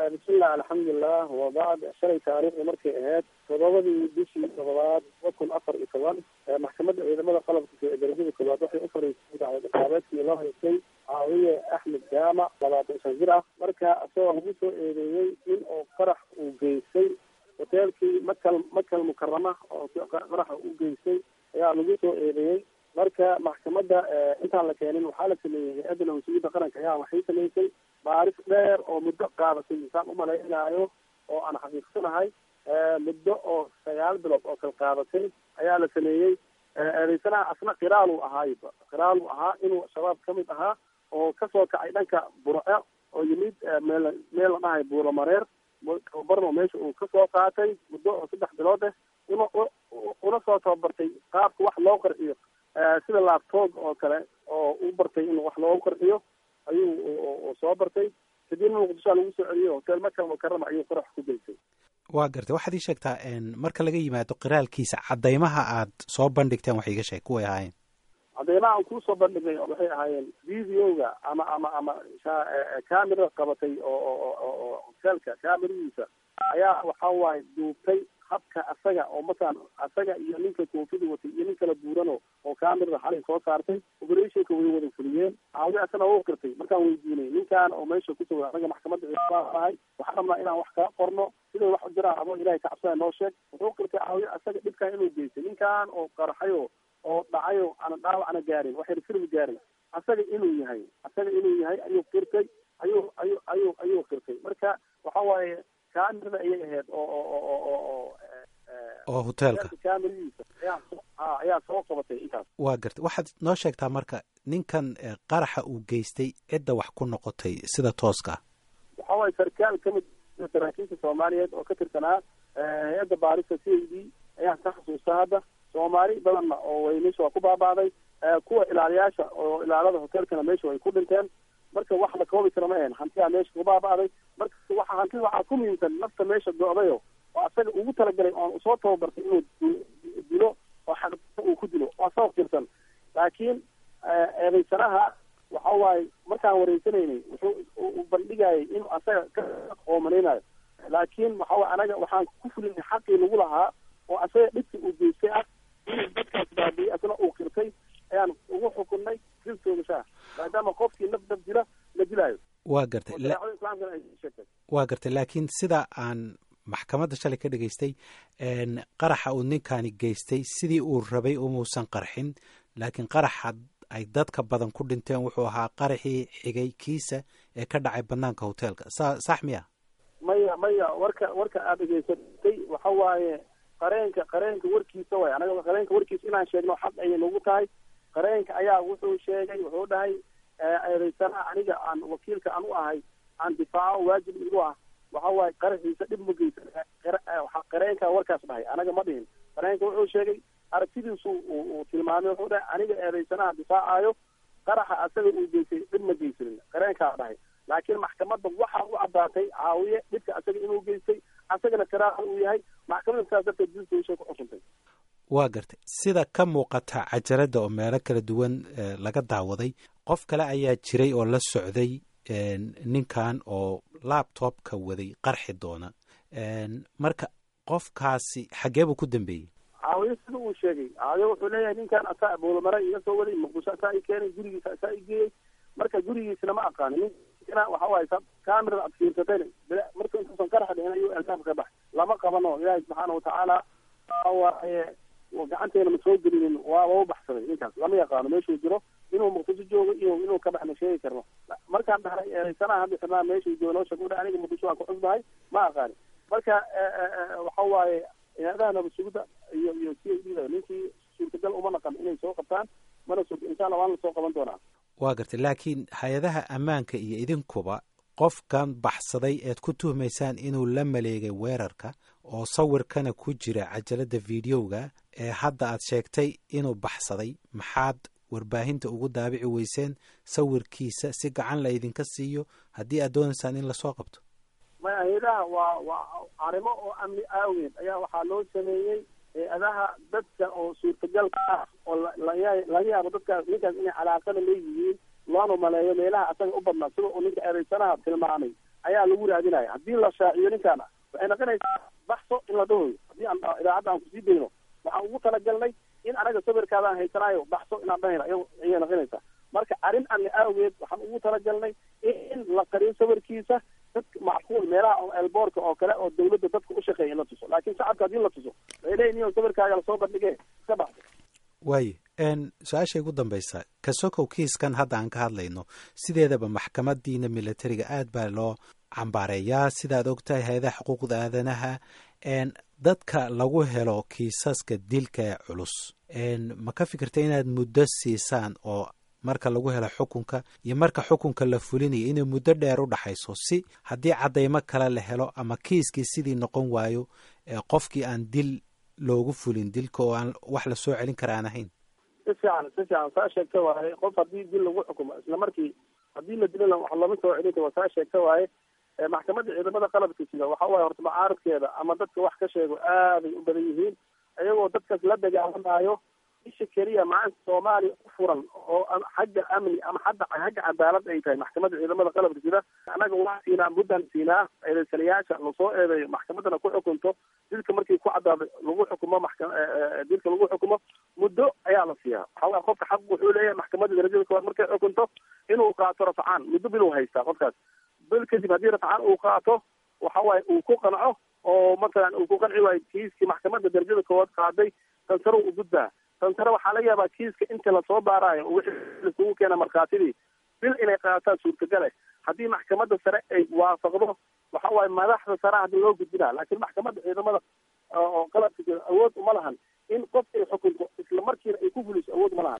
bismillah alxamdulilah wabacd shalay taariikhda markay ahayd todobadii bishii todobaad laba kun afar iyo toban maxkamadda ciidamada qalabka ee darajada koowaad waxay u fariisay dacwad ciqaabeedkii loo haystay caawiye axmed jaamac labaatan shan jir ah marka isagoo lagu soo eedeeyey in uu qarax uu geystay hoteelkii makal makal mukarama oo qaraxa u geystay ayaa lagu soo eedeeyey marka maxkamadda intaan la keenin waxaa la sameeyey hay-adda nabadsugyada qaranka ayaa waxay samaysay baaris dheer oo muddo qaadatay insaan umalaynaayo oo aan xaqiiqsanahay muddo oo sagaal bilood oo kala qaadatay ayaa la sameeyey eedeysanaha asna qiraal uu ahaayba qiraal uu ahaa inuu shabaab kamid ahaa oo kasoo kacay dhanka burce oo yimid meel meel la dhahay buuro mareer tababarno meesha uu kasoo qaatay muddo oo saddex bilood ah una una soo tababartay qaabka wax loo qarxiyo sida laabtoob oo kale oo u bartay in wax loogu qarxiyo ayuu soo bartay kadibna muqdishoa lagu soo celiyey hotel makal mukarama ayuu qarax ku geystay waa gartay waxaad ii sheegtaa marka laga yimaado qiraalkiisa cadaymaha aad soo bandhigteen wax iiga sheeg kuway ahaayeen cadaymaha aan kusoo bandhignay waxay ahaayeen videoga ama ama ama camera qabatay oo oo hotelka cameradiisa ayaa waxa waaye duubtay habka asaga oo masalan asaga iyo ninka koofida watay iyo nin kala buurano oo camerada xalay soo saartay operationka way wada fuliyeen caawi asana u qirtay markaan weydiinay ninkan oo meesha kusoo anaga maxkamadda ciidamadahay waxaan rabnaa inaan wax kaa qorno siday wax u jiraan abo ilahay ka cabsada noo sheeg wuxuu qirtay caawi asaga dhibkan inuu geystay ninkan oo qarxayo oo dhacayo ana dhaawacna gaarin waxayna firmi gaarin asaga inuu yahay asaga inuu yahay ayuu qirtay ayuu ayuu ayuu ayuu qirtay marka waxa waaye camerada ayay ahayd oo oo oo oo oo oo hoteelka cameradiisa ayaa a ayaa soo qabatay intaas waa gartay waxaad noo sheegtaa marka ninkan qaraxa uu geystay cidda wax ku noqotay sida tooska waxa waaye sarkaal kamid saraakiisha soomaaliyeed oo ka tirsanaa hay-adda baarista c a d ayaan ka xasuusta hadda soomaali badanna oo way meesha waa ku baaba'day kuwa ilaaliyaasha oo ilaalada hotelkana meesha way ku dhinteen marka wax la koobi kara ma ahen hantiyaa meesha ku baaba'day marka waxa hantida waxaa ku muhiimsan nafta meesha go-dayo oo asaga ugu talagalay oon usoo tababartay inuu dilo oo xaq uu ku dilo waa sabab jirsan laakiin eedaysanaha waxa waaye markaan wareysanaynay wuxuu u bandhigayay inuu asaga ka qoomanaynayo laakiin waxa waye anaga waxaan ku fulinay xaqii lagu lahaa oo asaga dhibka uu geystay ah inuu dadkaas baabiyey asna uu qirtay ayaan ugu xukunnay diltoogashaa maadaama qofkii naf naf dila la dilaayo waa gartay shareecada islaamkana ay sheegtay waa gartay laakiin sida aan maxkamadda shalay ka dhegaystay qaraxa uu ninkani geystay sidii uu rabay umuusan qarxin laakiin qaraxa ay dadka badan ku dhinteen wuxuu ahaa qaraxii xigay kiisa ee ka dhacay banaanka hoteelka sa sax miya maya maya warka warka aada dhegaysatay waxa waaye qareenka qareenka warkiisa waay anaga qareenka warkiisa inaan sheegno xaq ayay nagu tahay qareenka ayaa wuxuu sheegay wuxuu dhahay eedaysanaha aniga aan wakiilka aan u ahay aan difaaco waajib igu ah waxa waaye qaraxiisa dhib ma geysa qareenka warkaas dhahay anaga ma dhihin qareenka wuxuu sheegay aragtidiisu uu tilmaamay wuxuu dhahay aniga eedaysanaha difaacayo qaraxa asaga uu geystay dhib ma geysanin qareenkaa dhahay laakiin maxkamadda waxaa u caddaatay caawiye dhibka asaga inuu geystay asagana karaaha uu yahay maxkamadda saas darteed diltooshay ku xukuntay waa gartay sida ka muuqata cajaladda oo meelo kala duwan laga daawaday qof kale ayaa jiray oo la socday ninkan oo labtobka waday qarxi doona marka qofkaasi xaggee buu ku dambeeyey caawiye sida uu sheegay caawiye wuxuu leeyahay ninkan asaa buulamare iga soo waday muqdisho asaa i keenay gurigiisa asaa i geeyey marka gurigiisna ma aqaani ninkina waxa waaye camerada ad fiirsatayna marka intuusan qaraxa dhicin ayuu albaabka ka baxay lama qabano ilaahay subxaana watacaala waxa waaye gacanteena ma soo gelinin waaba u baxsaday ninkaas lama yaqaano meeshuu jiro inuu muqdisho joogo iyo inuu ka baxna sheegi karno markaan dhahnay eedaysanaha hadda xirnaa meeshuu joogo noo sheeg aniga muqdisho waan ku cusbahay ma aqaani marka waxa waaye hay-adaha nabadsugida iyo iyo c a d da ninkii suurtagal uma naqan inay soo qabtaan mana sug insha allah waan la soo qaban doonaa waa gartay laakiin hay-adaha ammaanka iyo idinkuba qofkan baxsaday eed ku tuhmaysaan inuu la maleegay weerarka oo sawirkana ku jira cajalada videoga ee hadda aad sheegtay inuu baxsaday maxaad warbaahinta ugu daabici weyseen sawirkiisa si gacan la idinka siiyo haddii aad doonaysaan in lasoo qabto maya hay-adaha waa waa arrimo oo amni aaweed ayaa waxaa loo sameeyey hay-adaha dadka oo suurtagalka ah oo laga yaabo dadkaas ninkaas inay calaaqada leeyihiin loona maleeyo meelaha asaga u badnaa sida uu ninka eedaysanaha tilmaamay ayaa lagu raadinaya haddii la shaaciyo ninkaana waxay noqonaysaa baxso in la dhahoyo haddii aan idaacadda aan kusii dayno waxaan ugu talagalnay in anaga sawirkaadaan haysanaayo baxso inaan dhahayna ayay noqonaysaa marka arrin anna aageed waxaan ugu talagalnay in la qariyo sawirkiisa dadka macquul meelaha elboorka oo kale oo dawladda dadka u shaqeeya in la tuso laakiin shacabka haddii la tuso waxay leeyihin in sawirkaaga lasoo bandhige iska baxso waayo su-aashay ugu dambaysa kasokow kiiskan hadda aan ka hadlayno sideedaba maxkamadiina militariga aad baa loo cambaareeyaa sidaad ogtahay hay-adaha xuquuqda aadanaha dadka lagu helo kiisaska dilka ee culus ma ka fikirta inaad muddo siisaan oo marka lagu helo xukunka iyo marka xukunka la fulinayo inay muddo dheer u dhaxayso si haddii caddaymo kale la helo ama kiiskii sidii noqon waayo qofkii aan dil loogu fulin dilka oo aan wax lasoo celin kara aan ahayn si fiican si fiican saa sheegta waaye qof haddii dil lagu xukumo isla markii haddii la dilana wax lama soo celinta waa saa sheegta waaye maxkamadda ciidamada qalabka sida waxa waaye horta macaaradkeeda ama dadka wax ka sheego aaday u badan yihiin iyagoo dadkaas la dagaalamayo isha keliya maanta soomaaliya u furan oo xagga amni ama hadda xagga cadaalad ay tahay maxkamadda ciidamada qalabka sida annaga waa siinaa muddan siinaa eedeysanayaasha lasoo eedeeyo maxkamaddana ku xukunto dilka markii ku caddaado lagu xukumo maxka dilka lagu xukumo muddo ayaa la siiyaa waxawaa qofka xaq wuxuu leeyahay maxkamadda darajada koowaad markay xukunto inuu qaato rafcaan muddo bil uu haystaa qofkaas bil kadib haddii rafcaan uu qaato waxa waaye uu ku qanco oo matalan uu ku qanci waayo kiiskii maxkamadda darajada koowaad qaaday tansaro u gudbaa tansare waxaa laga yaabaa kiiska inta lasoo baaraayo wixii laisugu keena markhaatidii bil inay qaataan suurtagale haddii maxkamadda sare ay waafaqdo waxa waaye madaxda sare hadii loo gudbinaa laakiin maxkamadda ciidamada oo qalabka awood uma lahan in qof ay xukunto isla markiina ay ku fuliso awood uma lahan